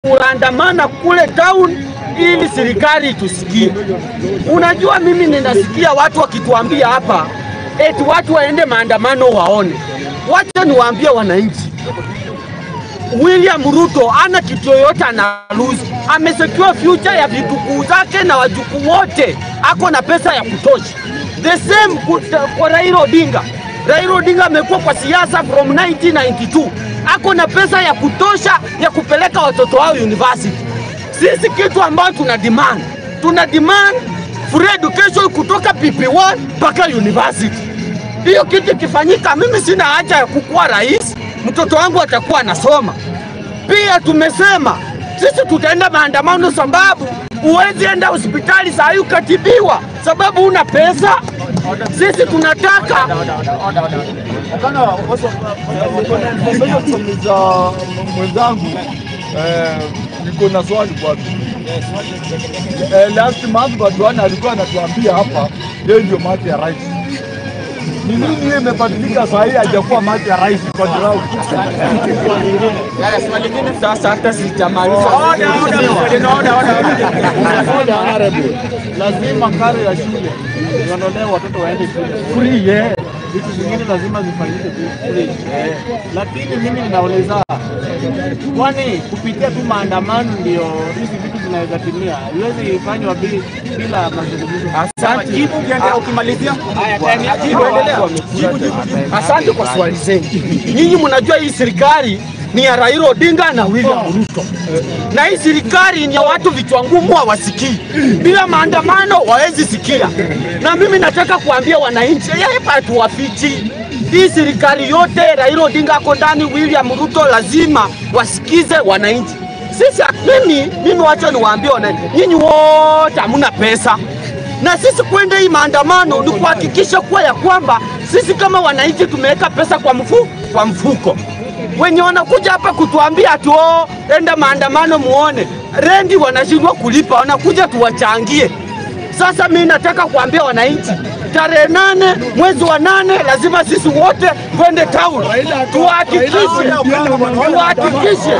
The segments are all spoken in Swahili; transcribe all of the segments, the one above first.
kuandamana kule town ili serikali itusikie. Unajua, mimi ninasikia watu wakituambia hapa eti watu waende maandamano waone. Wacha niwaambie wananchi, William Ruto ana kitu yoyote ana lose. Amesecure future ya vitukuu zake na wajukuu wote, ako na pesa ya kutosha. The same kuta- kwa Raila Odinga. Raila Odinga amekuwa kwa siasa from 1992, ako na pesa ya kutosha ya kupeleka watoto wao university. Sisi kitu ambayo tuna demand, tuna demand free education kutoka PP1 mpaka university. Hiyo kitu ikifanyika, mimi sina haja ya kukuwa rais, mtoto wangu atakuwa anasoma. Pia tumesema sisi tutaenda maandamano, sababu huwezi enda hospitali saa hii ukatibiwa sababu una pesa. Sisi tunataka za mwenzangu eh, niko na swali kwake. Eh, last month Badwana alikuwa anatuambia hapa yeye ndio mate ya rais. Ni nini hiyo imebadilika saa hii hajakuwa mate ya rais kwa ground? sasa, hata sijamaliza. Lazima karo ya shule iondolewe, watoto waende shule free. Yeah. Vitu zingine lazima zifanyike tu free. Eh. Lakini mimi ninauliza, kwani kupitia tu maandamano ndio hizi vitu zinaweza timia? Iwezi fanywa bi- bila mazungumzo? Asante. Jibu ukiendelea ukimalizia. Jibu, endelea. Asante kwa swali zenu. Nyinyi mnajua hii serikali ni ya Raila Odinga na William Ruto, na hii serikali ni ya watu vichwa ngumu, hawasikii. Bila maandamano wawezi sikia. Na mimi nataka kuambia wananchi, hapa tuwafichi hii serikali yote, Raila Odinga ako ndani, William Ruto, lazima wasikize wananchi. Sisi mimi, mimi wacha niwaambie wananchi, nyinyi wote hamuna pesa na sisi kwenda hii maandamano ni kuhakikisha kuwa ya kwamba sisi kama wananchi tumeweka pesa kwa, mfu, kwa mfuko. Wenye wanakuja hapa kutuambia ati oh, enda maandamano muone rendi, wanashindwa kulipa, wanakuja tuwachangie. Sasa mimi nataka kuambia wananchi tarehe nane mwezi wa nane lazima sisi wote twende town tuhakikishe tuhakikishe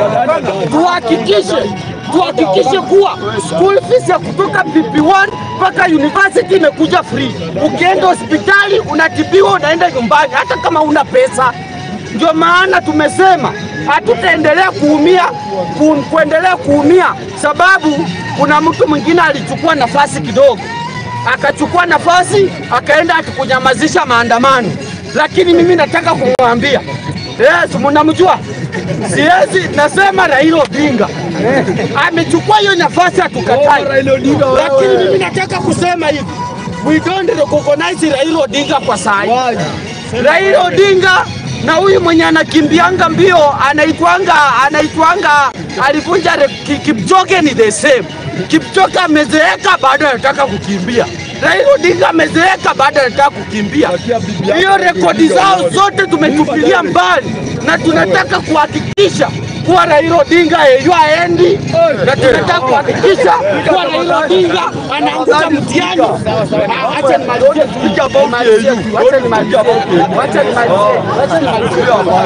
tuhakikishe tuhakikishe kuwa school fees ya kutoka PP1 mpaka university imekuja free. Ukienda hospitali unatibiwa, unaenda nyumbani hata kama una pesa. Ndio maana tumesema hatutaendelea kuumia ku, kuendelea kuumia, sababu kuna mtu mwingine alichukua nafasi kidogo, akachukua nafasi akaenda akikunyamazisha maandamano, lakini mimi nataka kumwambia Yes, mnamjua? Siwezi, nasema Raila Odinga amechukua hiyo nafasi, hatukatai, lakini mimi nataka kusema hivi, we don't recognize Raila Odinga kwa saa hii. Raila Odinga na huyu mwenye anakimbianga mbio anaitwanga anaitwanga alivunja re- Ki- Kipchoge ni the same. Kipchoge amezeeka bado anataka kukimbia. Raila Odinga amezeeka bado anataka kukimbia. Hiyo rekodi zao zote tumetupilia mbali na tunataka kuhakikisha kuwa Raila Odinga yeyo aendi na tunataka kuhakikisha kuwa Raila Odinga anaanguka mtihani. Ah, Acha nimalizie tu. Nimalizie tu. Acha nimalizie. Acha nimalizie. Acha nimalizie.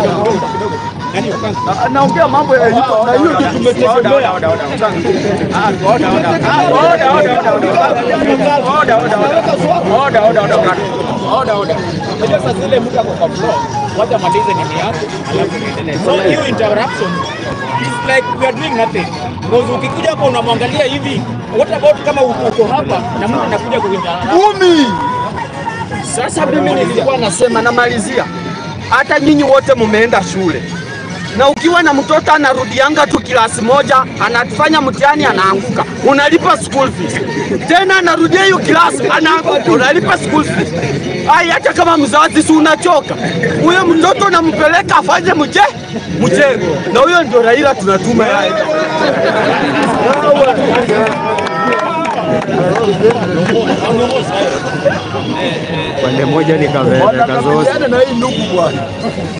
Naongea mambo ya hivyo na hiyo ndio tumetegemea. Sasa zile mtu ako kwa floor, wacha malize nini yake, alafu niendelee. So hiyo interruption is like we are doing nothing. Because ukikuja hapa unamwangalia hivi, what about kama uko uko hapa na mtu anakuja kuinterrupt? Kumi. Sasa mimi nilikuwa nasema, namalizia, hata nyinyi wote mumeenda shule na ukiwa na mtoto anarudianga tu kilasi moja, anafanya mtihani, anaanguka, unalipa school fees. Tena anarudia hiyo kilasi, anaanguka, unalipa school fees. Ai, hata kama mzazi si unachoka, huyo mtoto unampeleka afanye mche mjengo, na huyo ndio Raila tunatuma yeye. pande moja ni Kavere Kazosi. Wanakabiliana na hii ndugu bwana.